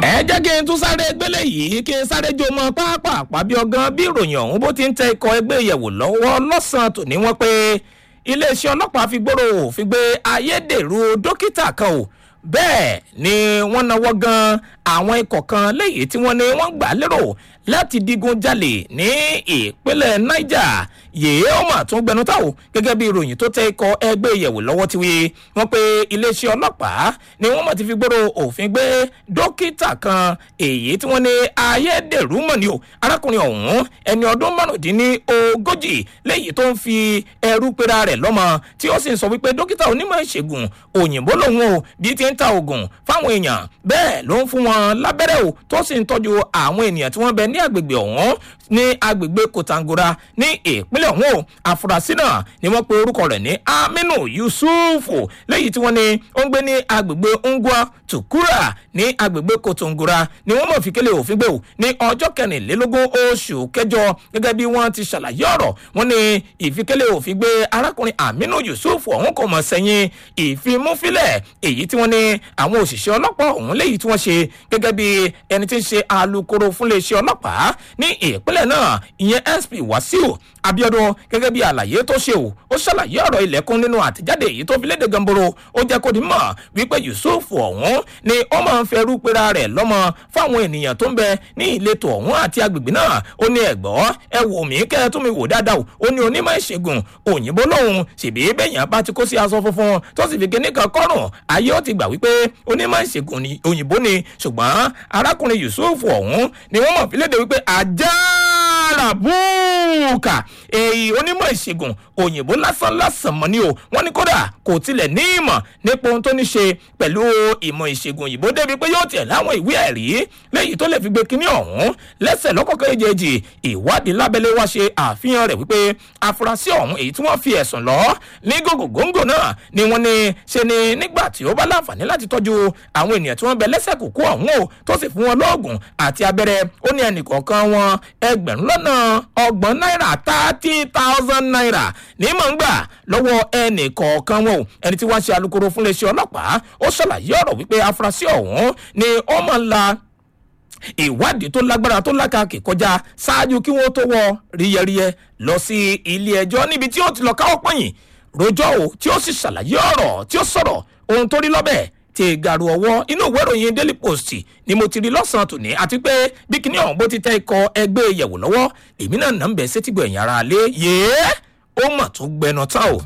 ẹ jẹ́ kí n tún sáré gbélé yìí kí n sáré jó mọ́ pápá bí ọgán bí ìròyìn ọ̀hún bó ti ń tẹ ikọ̀ ẹgbẹ́ ìyẹ̀wò lọ́wọ́ lọ́sàn-án tòní wọ́n pé iléeṣẹ́ ọlọ́pàá fi gbòòrò òfin gbé ayédèrú dókítà kan o bẹ́ẹ̀ ni wọ́n náwó gan àwọn ikọ̀ kan léyìí tí wọ́n ní wọ́n gbà lérò láti digun jalè ní ìpínlẹ̀ niger yèé ó mà tún gbẹnu táwọn gẹ́gẹ́ bí ìròyìn tó tẹ ikọ̀ ẹgbẹ́ ìyẹ̀wò lọ́wọ́ ti wí wọ́n pe iléeṣẹ́ ọlọ́pàá ni wọ́n mọ̀ ti fi gbòòrò òfin gbé dókítà kan èyí tí wọ́n ní ayédèrú mọ̀ ni o arákùnrin ọ̀hún ẹni ọdún márùndínlógójì léyìí tó ń fi ẹrú pera rẹ̀ lọ́mọ tí ó sì ń sọ wípé dókítà onímọ̀ ìṣègùn òyìnbó lòun o bí ti ń ta oògùn fáwọn èèyàn bẹ́ẹ̀ ló ń fún wọn lábẹ́rẹ́ o tó sì ń tọ́jú àwọn ènìyàn tí wọ́n bẹ ní agbègbè ọ̀hún ní agbègbè kòtàngora ní ìpínlẹ̀ ọ̀hún o àfúrásì náà ni wọ́n pe orúkọ rẹ̀ ní aminu yusufu lẹ́yìn tí wọ́n ní ó ń gbé ní agbègbè ngwa tukura ní agbègbè kòtàngora ni wọ́n mọ̀ fi kélé òfin gbé o ní ọjọ́ kẹrìnlélógún oṣù kẹjọ gẹ́gẹ́ bí wọ́n ti ṣàlàyé ọ̀rọ̀ wọ́n ní ìfikélé òfin gbé arákùnrin aminu yusufu ọ̀hún kò mọ̀ sẹ́yìn ìfimúfilẹ̀ èyí tí wọ́n ní àwọn òṣìṣẹ́ ọlọ́pàá ọ̀hún léyìí tí wọ́n ṣe gẹ́gẹ́ bí ẹni tí ń ṣe alūkkóró fúnléeṣẹ́ ọlọ́pàá ní ìpínlẹ̀ náà ìyẹn sp wasiu abiodun gẹ́gẹ́ bí àlàyé tó ṣe o ó ṣàlàyé ọ̀rọ̀ ilẹ̀kùn nínú àtẹ̀jáde èyí tó fi léde gamboro ó jẹ́ kó di mọ̀ wípé yusuf ọ̀hún ni ó máa ń fẹ́rú pera rẹ̀ lọ́mọ fáwọn ènìyàn tó ń bẹ ní ìletò ọ̀hún àti agbègbè náà ó ní ẹ̀gbọ́ ẹ wò mí kẹ́ ẹ tún mi wò dáadáa o ó ní onímọ̀ ìṣègùn òyìnbó lòun ṣèbí bẹ́yàn bá ti kó sí aṣọ funfun tó sì fi kíní kan kọ́rùn ayé ó ti gbà wípé onímọ̀ ìṣègùn òyìnbó ni ṣùgbọ́n arákùnrin yusuf ọ̀hún ni wọ́n mọ̀ fi léde wípé àjàrà búùkà èyí onímọ̀ ìṣègùn òyìnbó lásán lásán mọ́ ni o wọ́n ní kódà kò tilẹ̀ ní ìmọ̀ nípa ohun tó ní ṣe pẹ̀lú ìmọ̀ ìṣègùn òyìnbó débi pé yóò tiẹ̀ láwọn ìwé ẹ̀rí léyìí tó lè fi gbé kínní ọ̀hún lẹ́sẹ̀ lọ́kọ̀ọ́kọ́ èjèèjì ìwádìí lábẹ́lẹ́ wá ṣe àfihàn rẹ̀ wípé afurasí ọ̀hún èyí tí wọ́n fi ẹ̀sùn lọ ní gògògóńgò náà ni wọ́n ní ṣe ni nígbà tí ó bá láǹfààní láti tọ́jú àwọn ènìyàn tí wọ́n bẹ lẹ́sẹ̀ kúkú ọ̀hún o tó sì fún wọn lóògùn àti abẹ́rẹ́ ó ní ẹnìkọ̀ọ̀kan wọn ẹgbẹ̀rún lọ́nà ọgbọ̀n náírà thirty thousand naira ní mọ̀ ń gbà lọ́wọ́ ẹnìkọ̀ọ̀kan wọn o ẹni tí wọ́n ṣe alūkkóró fún iléeṣẹ́ ọlọ́pàá ó ṣàlàyé ọ̀rọ̀ wípé afurasí ọ̀hún ni ó máa ń la ìwádìí tó lágbára tó lákàkì kọjá ṣáájú kí wọ́n tó wọ ríyẹríyẹ lọ sí ilé ẹjọ́ níbi tí ó ti lọ káwọ́ pọ̀yìn rojọ́ o tí ó sì ṣàlàyé ọ̀rọ̀ tí ó sọ̀rọ̀ ohun tó rí lọ́bẹ̀ tí gàrú ọwọ́ inú ìwé ìròyìn daily post ni mo ti rí lọ́sàn-án tòní àti pé bí kinní ọ̀hún bó ti tẹ́ ikọ̀ ẹgbẹ́ ìyẹ̀wò lọ́wọ́ èmi náà nà ń bẹ̀ sétígbọ̀ ẹ̀yìn ara lé yéé ó mà tó gbẹnu tán o.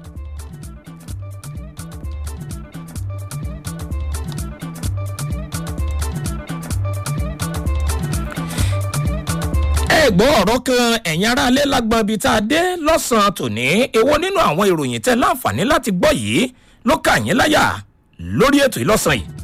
ẹ̀gbọ́n ọ̀rọ̀ kan ẹ̀yin ará alẹ́ lágbọ́n ibi tá a dé lọ́sàn-án tòní èwo nínú àwọn ìròyìn tẹ́ láǹfààní láti gbọ́ yìí ló kà yín láyà lórí ètò ìlọ́sàn yìí.